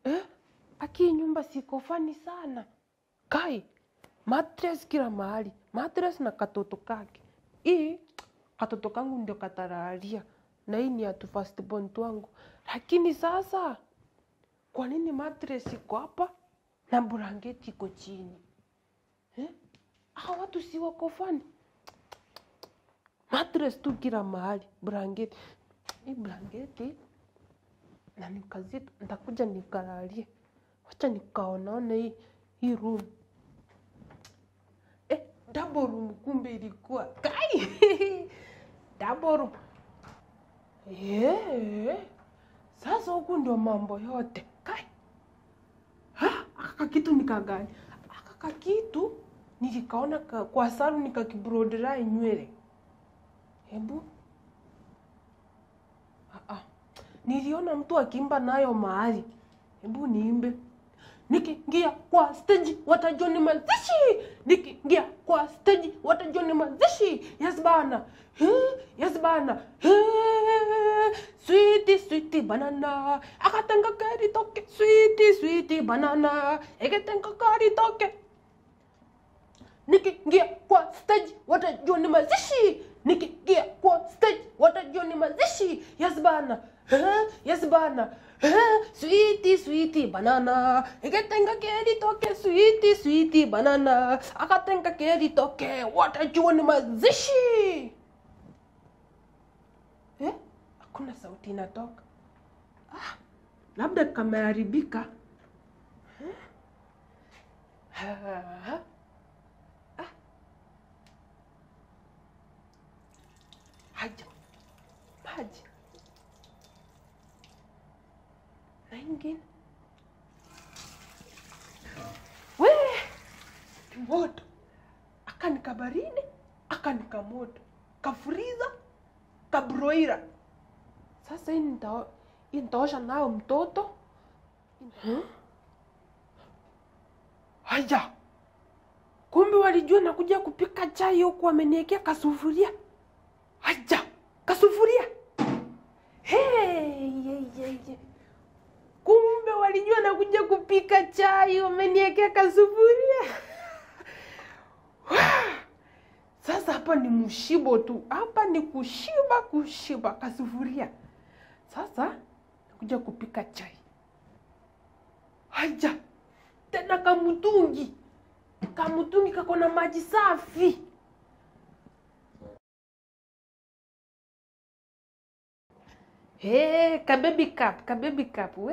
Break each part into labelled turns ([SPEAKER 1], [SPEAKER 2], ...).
[SPEAKER 1] eh? Aki nyumba siko fani sana kai mattress kila mahali mattress na katoto kake hii katoto kangu ndio katararia na hii ni atu first born wangu lakini sasa kwa nini mattress iko hapa na blanketi iko chini eh? Hawa watu si wako fani mattress tu kila mahali blanketi hii blanketi na nikazito nitakuja nikalalie wacha nikaonaone hii hii room eh, double room kumbe ilikuwa kai double room yeah. Sasa huku ndio mambo yote kai Ha, aka kitu nikagani aka kitu nilikaona ka, kwa salu nikakibrodrai nywele hebu ah, ah. niliona mtu akiimba nayo mahali hebu niimbe nikiingia kwa stage watajua ni mazishi nikiingia kwa stage watajua ni mazishi yes bana Eh, yes bana Eh, sweetie sweetie banana akatenga kari toke sweetie sweetie banana eketenga kari toke nikiingia kwa stage watajua ni mazishi nikiingia kwa stage watajua ni mazishi yes bana Eh, yes bana Eh, sweetie sweetie banana iketenga keri toke sweetie sweetie banana akatenga keri toke watajua ni mazishi eh? hakuna sauti inatoka ah, labda kameharibika Eh? Ah, ah. haja maji na ingine we moto akanika baridi akanika moto kafuriza kabroira sasa hii nita- hii nitaosha nayo mtoto Hmm? haya kumbe walijua nakuja kupika chai huku wameniekea kasufuria haja kasufuria hey, ye, ye, ye. kumbe walijua nakuja kupika chai wameniekea kasufuria sasa hapa ni mshibo tu hapa ni kushiba kushiba kasufuria sasa nakuja kupika chai haja tena kamutungi kamutungi kako na maji safi Hey, ka baby cup, ka baby cup. We.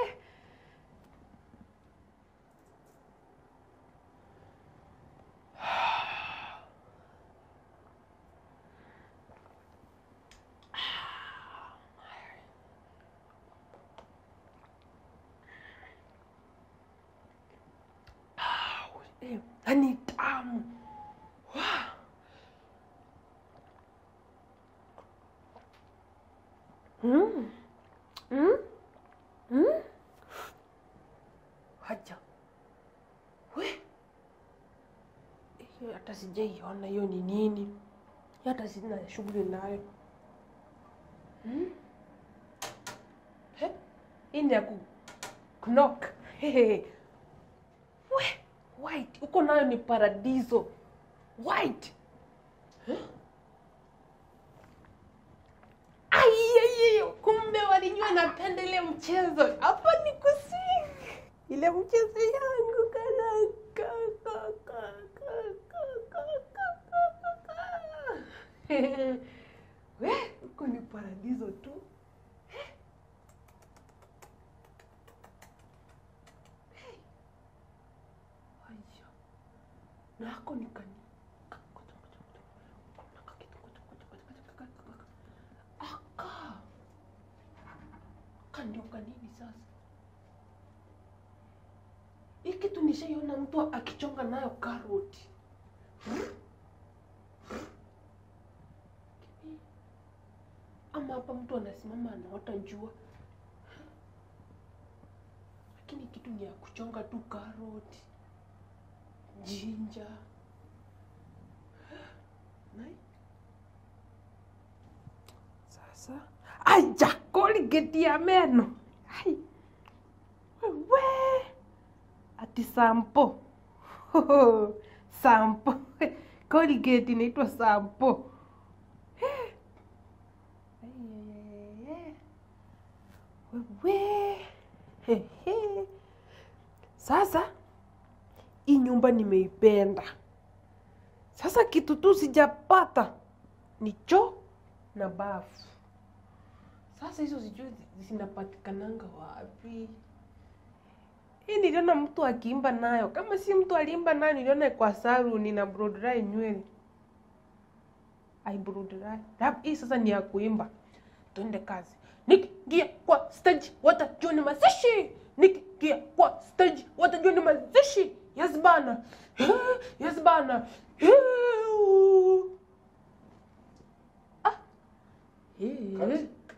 [SPEAKER 1] Eh, na ni tamu. Wow. Mm. Mm. Mm. Haja. We. Hiyo hata sijaiona hiyo ni nini. Hiyo Hata sina shughuli nayo. Mm. He? Hii ni ya ku knock. Hehe. We, white. Uko nayo ni paradiso. White. Aiye, kumbe walijua napenda ile mchezo. Hapa ni kusing. Ile mchezo yangu kana ka ka ka ka ka ka ka ka ka. We, huko ni paradiso tu. Hey. Haya. Na hako ni kani. Aka. Kandio kanini sasa? Hii kitu nishaiona mtu akichonga nayo karoti. Ama hapa mtu anasimama anaota jua. Lakini kitu ni ya kuchonga tu karoti, jinja. Nai. Sasa aja Colgate ya meno. Ai. Wewe. ati sampo sampo colgate inaitwa sampo wewe Hehe. sasa hii nyumba nimeipenda sasa kitu tu sijapata ni choo na bafu sasa hizo sijui zi- zinapatikananga wapi hii niliona mtu akiimba nayo kama si mtu aliimba nayo niliona kwa saruni na blow dry nywele ai blow dry Lab- hii sasa ni ya kuimba twende kazi nikiingia kwa stage watajua ni mazishi nikiingia kwa stage watajua ni mazishi yes bana yes bana ah. Eh.